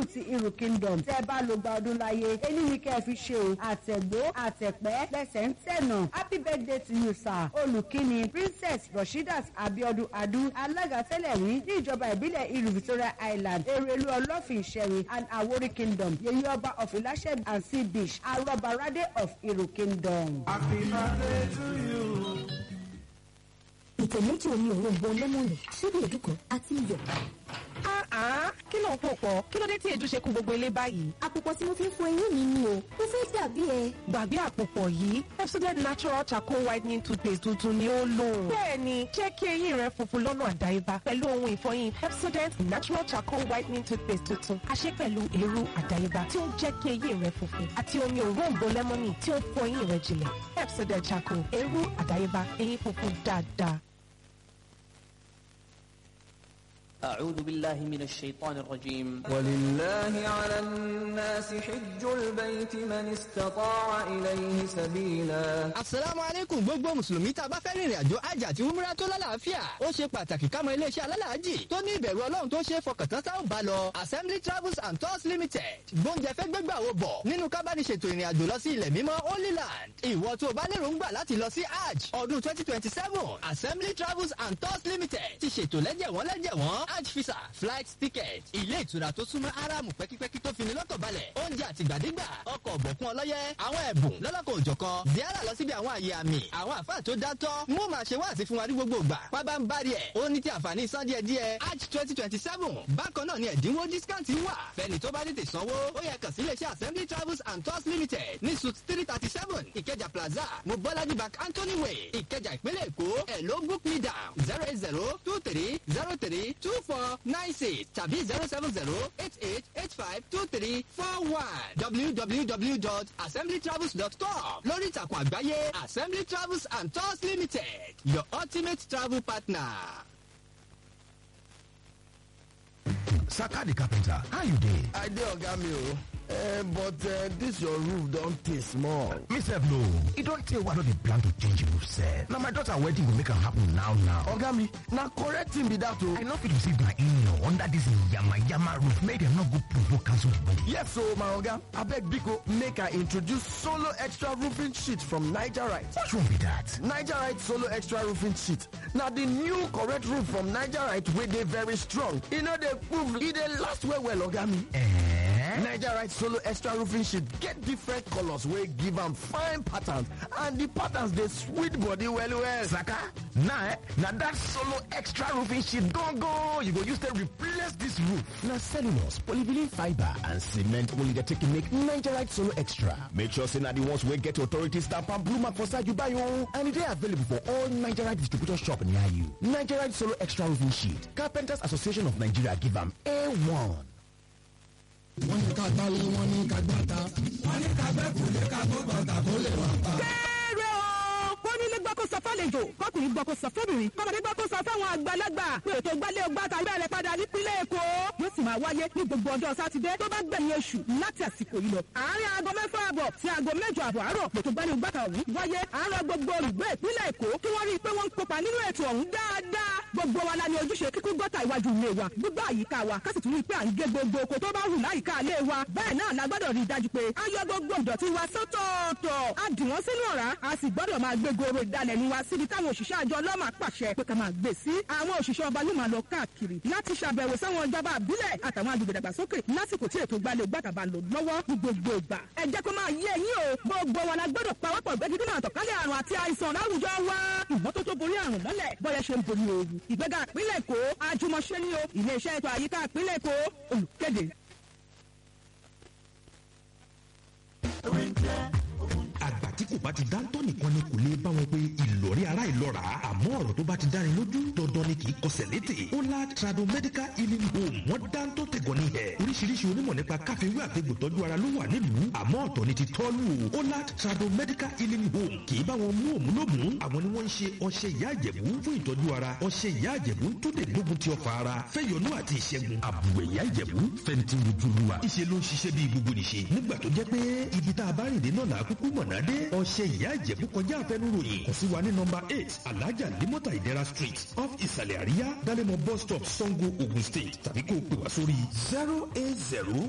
ti irú kingdom tẹ́ bá lo gba ọdún láyé ẹni ní kẹ́ ẹ fi ṣe o àtẹ̀gbó àtẹ̀pẹ́ lẹ́sẹ̀ ń tẹ̀nà happy birthday to you sir olùkíni princess rasheedat abiodun adu alága tẹ́lẹ̀ rí ní ìjọba ìbílẹ̀ ìlú victoria island erelu ọlọ́fin ṣẹ̀rí and awori kingdom yèyí ọba of ilashe and sea beach arọbarade of iru kingdom. Happy birthday to you. ìtẹ̀ méjì omi òrombo lẹ́mọ̀nì ṣíbí èdùkọ̀ àti iyọ̀. kí ló ń pò pọ̀ kí ló dé tí èdè ṣe kú gbogbo ilé báyìí. àpòpọ̀ tí mo fi ń fọ eyín mi ni o mo fẹ́ dàbí ẹ. gbàgbé àpòpọ̀ yìí Pepsodent natural charcoal whitening toothpaste tuntun ni ó lò. bẹ́ẹ̀ni jẹ́ kí eyín rẹ funfun lọ́nà àdáyébá pẹ̀lú ohun ìfọyín Pepsodent natural charcoal whitening toothpaste tuntun àṣẹ pẹ̀lú èrú àdáyébá tí ó ń jẹ́ kí eyín rẹ funfun àti omi òróǹbó lẹ́mọ́nì tí ó ń fọ eyín rẹ jìnlẹ̀ Pepsodent charcoal èrú àdáyébá eyín funfun dáadáa. أعوذ بالله من الشيطان الرجيم ولله على الناس حج البيت من استطاع إليه سبيلا asalaamu aleykum gbogbo mùsùlùmí tá a bá fẹ́ rìnrìn àjò hajj àti umrah tó lálàáfíà ó ṣe pàtàkì ká mọ iléeṣẹ́ alálàájì tó ní ìbẹ̀rù ọlọ́run tó ṣe é fọkàntán tá ò bá lọ assembly travels and tours limited gbóúnjẹ fẹ́ gbégbà wo bọ̀ nínú kábàdìṣètò ìrìn àjò lọ sí ilẹ̀ mímọ́ holy land ìwọ tó o bá lérò ń gbà láti lọ sí hajj ọdún twenty twenty seven assembly travels and tours limited ti ṣètò lẹ́jẹ̀wọ́n lẹ́jẹ̀wọ́n hajj visa flight ticket ilé ìtura tó súnmọ́ aráàmù pẹ́kípẹ́kí tó fini lọ́kàn balẹ̀ oúnjẹ àtìgbàdégbà ọkọ̀ ọ̀bọ̀kún ọlọ́yẹ àwọn ẹ̀bùn lọ́lọ́kọ̀ òjọ̀kan ziara lọ síbi àwọn àyè àmì àwọn àfáà tó dátọ́ mú màá ṣe wáàsí fún wa ní gbogbo ìgbà pábá ń bari ẹ̀ ó ní ti àǹfààní san díẹ̀ díẹ̀ hajj twenty twenty seven bákan náà ni ẹ̀dínwó discount wà fẹ́ni tó bá tètè sanwó ó yẹ kàn sí iléeṣẹ́ assembly travels and tours limited ní suit three thirty seven ìkẹjà plaza mobolaji bank anthony way ìkẹjà ìpínlẹ̀ èkó ẹ̀ ló book me down zero eight zero two three zero three two four nine six tàbí zero seven zero eight eight eight five two three four one www.assemblytravels.com lórí ìtàkùn àgbáyé assembly travels and tours limited your ultimate travel partner. Saka the carpenter, how you dey? I dey oga mi o. Uh, but uh, this your roof don tey small. Me sef no, e don tey wey I no dey plan to change roof sef. Na my daughter wedding go make am happen now now. Oga mi, na correct thing be that o. I no fit receive my in-law under this yama yama roof make dem no go provoke cancel the wedding. Yes o, my oga. Abeg biko make I introduce solo extra roofing sheet from Nigerite. Which one be that? Nigerite solo extra roofing sheet na the new correct roof from Nigerite wey dey very strong. E no dey move, e dey last well well oga mi. Eh? Nigerite solo extra roofing sheet get different colors wey give am fine patterns and the patterns dey sweet body well well. Saka, na eh, na that solo extra roofing sheet gongo you go use take replace this roof. Na cellulose, polyvinyl fibre and cement only dey take make Nigerite solo extra. Make sure say na the ones wey get authority stamp and blue mark for side you buy o. And e dey available for all Nigerite distributor shop near you. Nigerite solo extra roofing sheet, Carpenters Association of Nigeria give am A1. wọ́n ní ká gbálẹ̀ wọ́n ní ká gbàtà wọ́n ní ká gbẹ́kù lé ká gbó bàtà kó lè wà pa. kéré o kónílé gbọ́ kó sọ fálejò kọkùnrin gbọ́ kó sọ fóbìnrin kọ́mọdé gbọ́ kó sọ fáwọn àgbàlagbà pé ètò gbálẹ̀ ọgbà tàbí bẹ̀rẹ̀ padà nípínlẹ̀ èkó yóò sì máa wáyé ní gbogbo ọjọ́ sátidé tó bá gbẹ̀yìn oṣù láti àsìkò yìí lọ. àárín aago mẹ́fà àbọ̀ sí aago mẹ́jọ àbọ̀ àárọ̀ ètò gbálẹ̀ ọgbà tàbí wáyé àárọ̀ gbogbo olùgbé ìpínlẹ̀ èkó kí wọ́n rí i pé wọ́n ń kópa nínú ètò ọ̀hún dáadáa gbogbo wa la ní ojúṣe kíkún gọ́tà iwájú ilé wa gbogbo àyíká wa ká sì tún rí i pé à ń gé gbogbo oko tó bá hù láyìíká ilé wa bẹ́ẹ̀ náà la gbọ́dọ̀ rí i dájú pé a yọ gbogbo ìdọ̀tí wa sọ́tọ̀ọ̀tọ̀ a dì wọ́n sínú ọ̀rá a sì gbọ́dọ̀ máa gbé goro ìdalẹ̀nu wa síbi táwọn òṣìṣẹ́ àjọ ọlọ́mà pàṣẹ pé ká máa gbé sí àwọn òṣìṣẹ́ ọba ló máa lọ káàkiri láti ṣàbẹ̀wò sáwọn ìjọba àbílẹ̀ àtàwọn agbègbè dàgbàsókè lásìkò tí ètò gbalẹ̀ gbàtàbà lò lọ́wọ́ ní gbogbo ìgbà ẹ jẹ́ kó máa yé yín o gbogbo wa la gbọ́dọ̀ pawọ́pọ̀ gbẹ́gídínà àtọ̀kálẹ̀ àrùn àti àìsàn láwùjọ wa ìmọ́tótó borí àrùn mọ́lẹ̀ bọ́yẹ ṣe ń borí ooru ìgbéga ìpínlẹ̀ èkó àjùmọ̀ṣe ni o iléeṣẹ́ ètò àyíká ìpínlẹ̀ èkó olùkéde. àgbà tí kò bá ti dáńtọ́ nìkan ni kò lè bá wọn pé ìlọrí ara ìlọ́ra àmọ́ ọ̀rọ̀ tó bá ti dáni lójú dandan ni kì í kọsẹ̀ létè ọlá trado medical healing home wọ́n dáńtọ́ tẹ̀gọ́ ní ẹ̀ oríṣiríṣi onímọ̀ nípa káfíwé àtẹ̀gbò tọ́jú ara ló wà nílùú àmọ́ ọ̀tọ̀ ni ti tọ́lù o ọlá trado medical healing home kì í bá wọn mú òmù lómù àwọn ni wọ́n ń ṣe ọṣẹ ìyá àjẹ̀bú fún ìtọ́jú ara ọṣẹ ìyá àjẹ̀bú tó lè gbógun ti ọfà ara fẹ́yọnú àti ìṣẹ́gun àbùwẹ̀ ìyá àjẹ̀bú fẹ́ntì rojúluwa ìṣe ló ń ṣiṣẹ́ bí gbogbo nìṣe nígbà tó jẹ́ pé ibi tá a bá rìn dé náà làá kúkú mọ̀nà dé ọṣẹ ìyá ìjẹ̀bú kọjá àfẹnuròyìn kò sí wa ní nọmba eight alájà limota ìdẹ́ra street off ìsàlẹ̀ àríyá dálẹ́mọ̀ bus stop sango ogun state tàbí kó o pè wá sórí zero eight zero